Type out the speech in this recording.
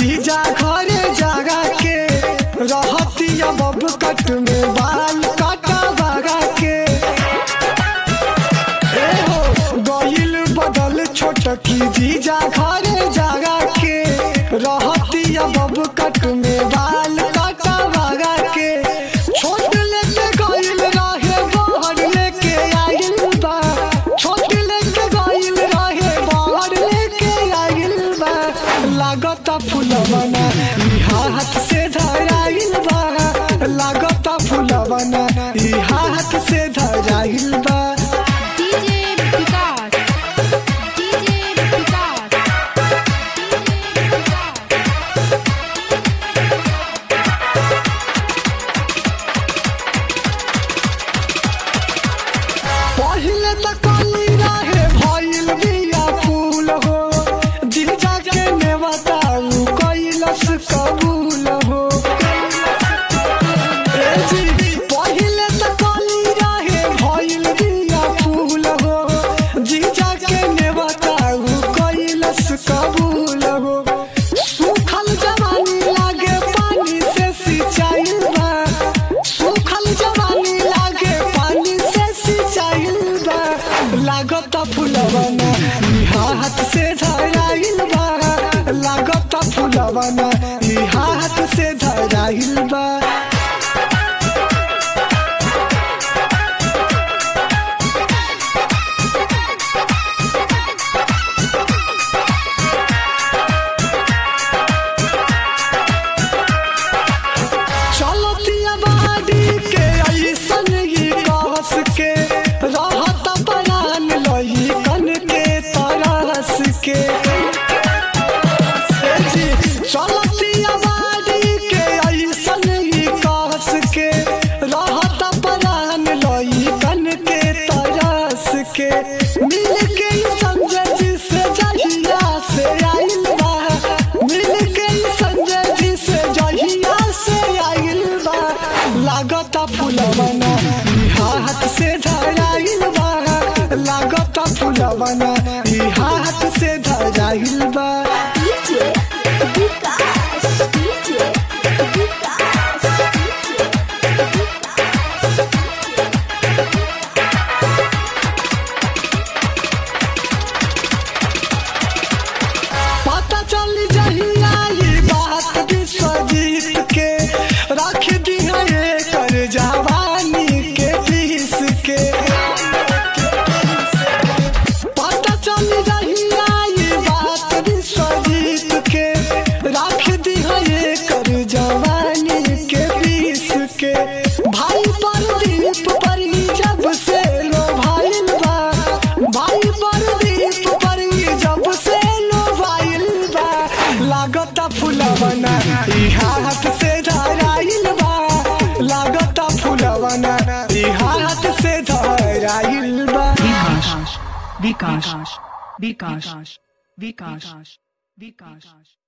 जीजा घरे जागा के रहती अब कट में बाल काटा बागा के ए हो गइल बदल छोटकी जीजा घरे जागा के रहती अब कट में बाल काटा बागा के छोट लेके गइल रहे बाहर लेके आइल बा छोट लेके गइल रहे बाहर लेके आइल बा लागता फुलवना ई हाथ से धराइल बा लागता फुलवना ई हाथ से धराइल बा DJ Vikas. DJ Vikas. DJ Vikas. पहिले त कली रहे भइल बिया फूल हो जीजा के ने बताऊ कैलस कबूल हो ए जी, पहिले त कली रहे भइल बिया फूल हो जीजा के ने बताऊ कैलस कबूल हो सूखल जवानी लागे पानी से सिंचाइल बा सूखल जवानी लागे पानी से सिंचाइल बा लागत फुलवना ई हाथ से धराइल बा लागत फुलवना ई हाथ से धराइल बा चलतिया बाड़ी के ऐसन ही कहस के रहत परान लही कन के तरस के ए जी, चलतिया बाड़ी के ऐसन ही कहस के रहत परान लही कन के तरस के मिल के ई संजय जी से जहिया से आइल बा मिल के ई संजय जी से जहिया से आइल बा लागत फुलवना ई हाथ से धराइल बा लागत फुलवना ई हाथ से धराइल बा DJ Vikas. DJ Vikas. पता चल जहिया ई बात विश्वजीत के रख दिया कर जवानी के पीस के पता चल जहिया ई बात विश्वजीत के रख दिया कर जवानी के पीस के भाई परदीप परी जब से लो भाई बा भाई परदीप परी जब से लो भाई बा लागता फुलवना ई हाथ से धराइल बा लागता फुलवना ई हाथ से धराइल बा Vikas. Vikas. Vikas. Vikas. Vikas.